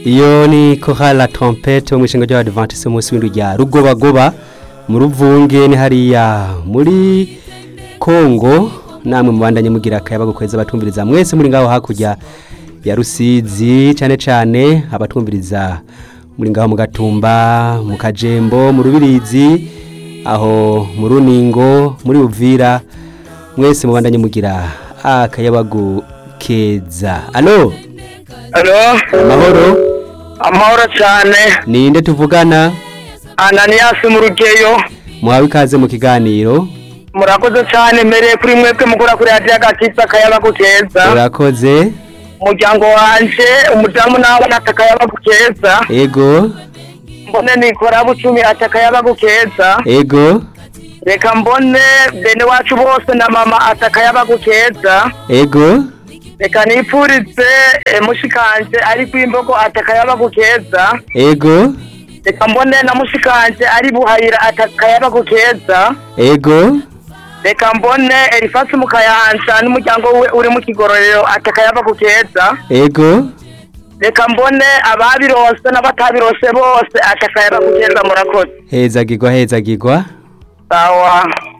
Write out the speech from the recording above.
iyo ni chorale la trompette wo mwishinga ry'abadventiste umunsi w'indwi rya rugobagoba mu ruvunge ni hariya muri kongo namwe mubandanye mugira akayabagu kweza abatumviriza mwese muri ngaho hakurya ya rusizi cyane cyane abatumviriza muri ngaho mu gatumba mu kajembo mu rubirizi aho mu runingo muri uvira mwese mubandanye mugira akayabagu keza alo Alo, amahoro amahoro cyane. ninde tuvugana Ananias mu rugeyo. muhawe ikaze mu kiganiro Murakoze cyane mbereye kuri mwebwe mukora kuri radiyo agakitsa akayabagu keza. urakoze Umuryango wanje, umudamu nawe ati akayabagu keza. ego Mbone nikora bucumi ati akayabagu keza. ego Reka mbone bene wacu bose na mama ati akayabagu keza. ego Reka nipfurize eh, mushikanje ari kwimbogo ati akayabagu keza. ego Reka mbone na mushikanje ari buhayira ati akayabagu keza. ego reka mbone erifasi mu kayanza n'umuryango we uri mu kigororero atakayaba keza ego reka mbone ababirose n'abatabirose bose atakayaba keza murakoze hezagirwa hezagirwa sawa